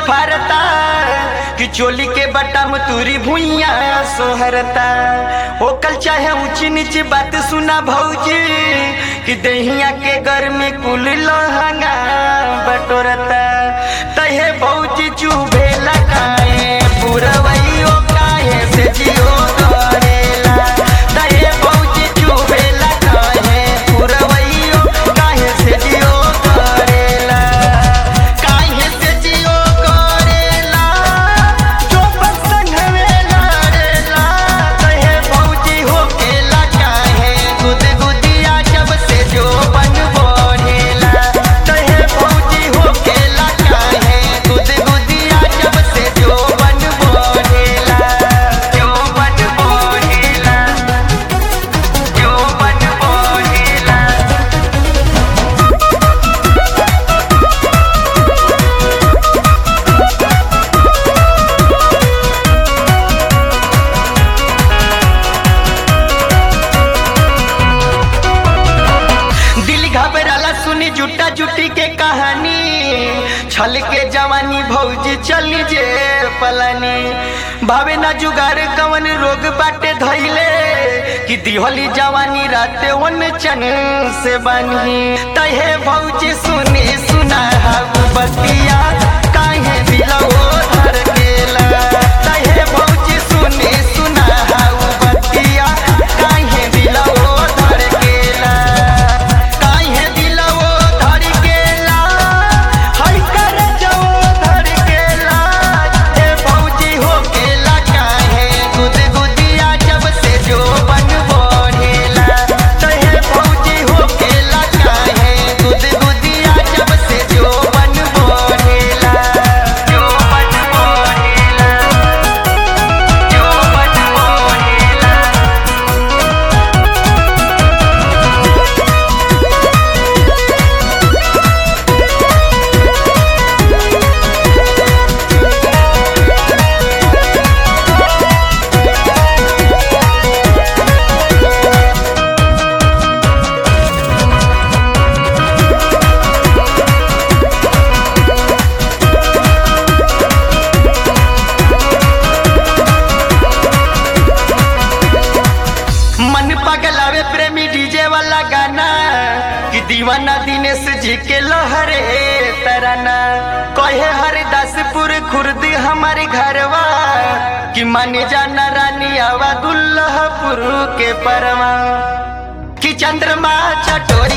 फारता कि चोली के बटम तुरी भुइया सोहरता ओकल चाहे ऊंची नीची बात सुना भौजी कि दहिया के घर में कुल लहंगा बटोरता तहे भौजी चुभे लगाए पुरवैयो काहे से जियो करेला तहे भौजी चुभे लगाए पुरवैयो काहे से जियो करेला काहे से जियो करेला चोपन संघवे लड़ेला तहे भौजी होकेला काहे गुद गुदिया जब से जो बन बढ़ेला तहे भौजी होकेला काहे गुद गुदिया जब से जो बन बढ़ेला जो बन बढ़ेला जो बन बढ़ेला दिल घबराला सुनी जुटा जुटी के कहानी छल के जवानी भौजी चली जे पलानी भावे ना जुगार कवन रोग बाटे धैले कि दिहली जवानी राते वन चन से बनी तहे भौजी सुनी सुना हाउ बतिया काहे दिलवो धर गेला तहे भौजी सुनी सुना हाउ बतिया काहे दिलवो धर गेला काहे दिलवो धर गेला हई कर जवो धर गेला हे भौजी हो गेला काहे गुद गुदिया जब से जो बन बढ़ेला तहे भौजी हो गेला काहे गुद गुदिया जब से जो बन बढ़ेला जो बन बढ़ेला जो बन बढ़ेला मन पगलावे प्रेमी डीजे वाला गाना कि दीवाना दिनेश जी के लहरे तराना कहे हरिदासपुर खुर्द हमारे घरवा कि माने जाना रानी आवा दुल्लहपुर के परवा कि चंद्रमा चटोरी